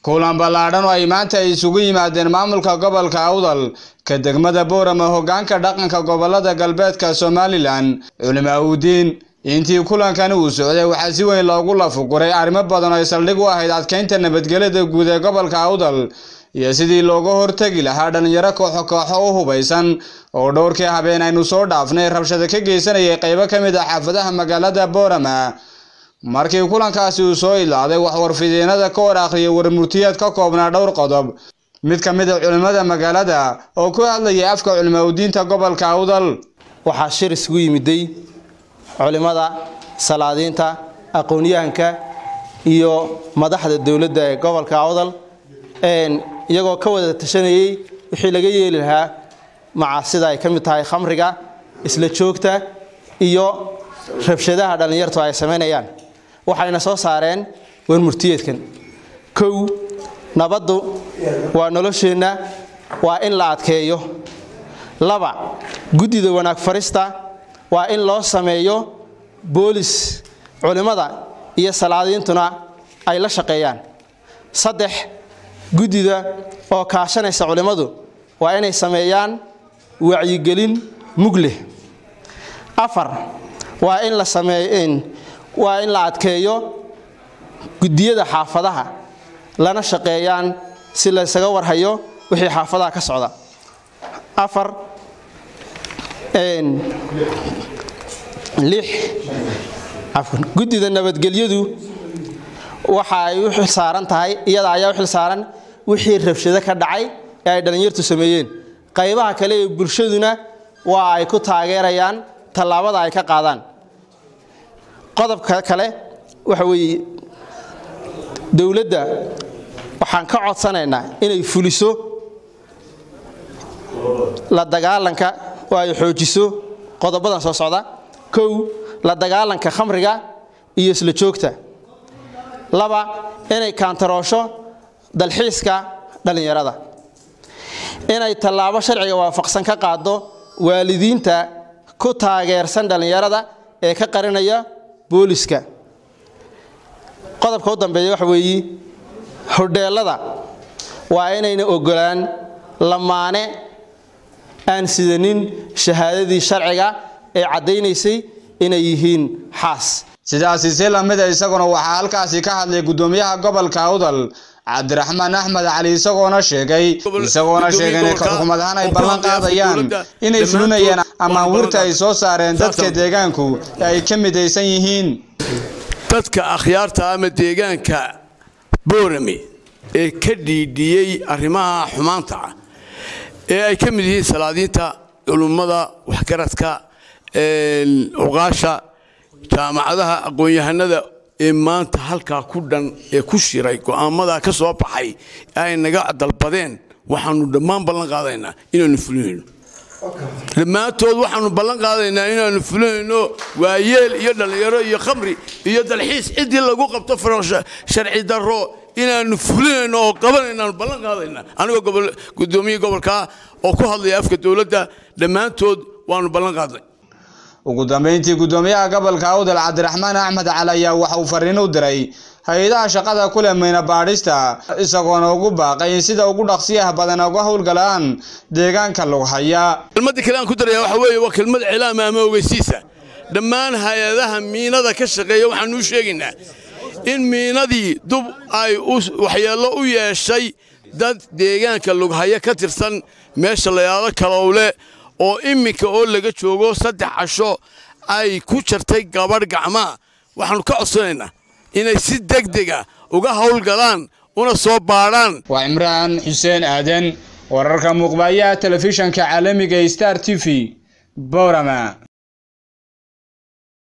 kulan ballaadhan oo ay maanta ay isugu yimaadeen maamulka gobolka awdal ka degmada boorama hoggaanka dhaqanka gobolada galbeedka somalilan culimaa udiin intii kulankani uu socday waxaa si weyn loogu lafuguray arrimo badan oo ay saldhig u ahayd adkeynta nabadgelyada guud ee gobolka awdal iyo sidii looga hortegi lahaa dhallinyaro kooxo kooxo u hubaysan oo dhowrkii habeen aynu soo dhaafnay rabshado ka geysanayay qaybo ka mid ah xaafadaha magaalada boorama markii kulankaasi uu soo ilaaday wax warfidyeenada ka hor akhriyay warmurtiyeed ka koobnaa dhowr qodob mid ka mid a culimmada magaalada oo ku hadlayay afka culimaa udiinta gobolka awdal waxaa shir isugu yimiday culimmada salaadiinta aqoonyahanka iyo madaxda dowladda ee gobolka awdal iyagoo ka wada tashanayay wixii laga yeeli lahaa macaasida ay ka mid tahay khamriga isla joogta iyo rabshadaha dhallinyartu ay samaynayaan waxayna soo saareen warmurtiyeedkan kow nabaddu waa nolosheenna waa in la adkeeyo laba guddida wanaag farista waa in loo sameeyo boolis culimmada iyo salaadiintuna ay la shaqeeyaan saddex guddida oo kaashanaysa culimmadu waa inay sameeyaan wacyigelin mug leh afar waa in la sameey waa in la adkeeyo guddiyada xaafadaha lana shaqeeyaan si laysaga warhayo wixii xaafadaha ka socda afar lix afwan guddida nabadgelyadu waxa ay u xil saaran tahay iyada ayaa u xil saaran wixii rabshado ka dhacay ee ay dhallinyartu sameeyeen qaybaha kale ee bulshaduna waa ay ku taageerayaan tallaabada ay ka qaadaan qodobka kale waxa weeye dowladda waxaan ka codsanaynaa inay fuliso la dagaalanka oo ay xoojiso qodobadan soo socda kow la dagaalanka khamriga iyo isla joogta laba inay kaantaroosho dalxiiska dhallinyarada inay tallaabo sharciga waafaqsan ka qaado waalidiinta ku taageersan dhallinyarada ee ka qarinaya booliska qodobka u dambeeya waxa weeye hodheelada waa inayna ogolaan lamaane aan sidanin shahaadadii sharciga ee caddaynaysay inay yihiin xaas sidaasi si lamida isaguna waxaa halkaasi ka hadlay guddoomiyaha gobolka awdal cabdiraxmaan axmed cali isagoona sheegay isagoona sheegay in xukuumad ahaan ay ballan qaadayaan inay fulinayaan amaanwurta ay soo saareen dadka deegaanku ee ay ka midaysan yihiin dadka akhyaarta ama deegaanka boorame ee ka dhiidhiyey arrimaha xumaanta ah ee ay ka mid yihiin salaadiinta culummada waxgaradka cuqaasha jaamacadaha aqoon-yahanada ee maanta halkaa ku dhan ee ku shiray go'aamadaa ka soo baxay ee ay naga dalbadeen waxaanu dhammaan ballan qaadaynaa inaanu fulinayno dhammaantood waxaanu ballan qaadaynaa inaanu fulinayno waayeel iyo dhallinyaro iyo khamri iyo dalxiis ciddii lagu qabto sharci darro inaanu fulinayno oo qabanaynaanu ballan qaadaynaa anigoo gudoomiye gobolkaa oo ku hadlaya afka dowladda dhammaantood waanu ballan qaadnay ugu dambeyntii guddoomiyaha gobolka awdal cabdiraxmaan axmed cali ayaa waxa uu fariin u diray hay-adaha shaqada ku leh mayna baadhista isagoona ugu baaqay in sida ugu dhaqsiyaha badan uga howlgalaan deegaanka lughaya kelmadda kale aan ku daraya waxa weeye waa kelmad cilaama ama ogeysiisa dhammaan hay-adaha miinada ka shaqeeya waxaanu u sheegaynaa in miinadii dub ay waxyeello u yeeshay dad deegaanka lughaya ka tirsan meesha layaado kalowle oo imminka oo laga joogo saddex casho ay ku jartay gabadh gacmaa waxaannu ka codsanaynaa inay si degdega uga howlgalaan una soo baadhaan waa cimraan xuseen aadan wararka muuqbayaha telefishanka caalamiga star t v boorama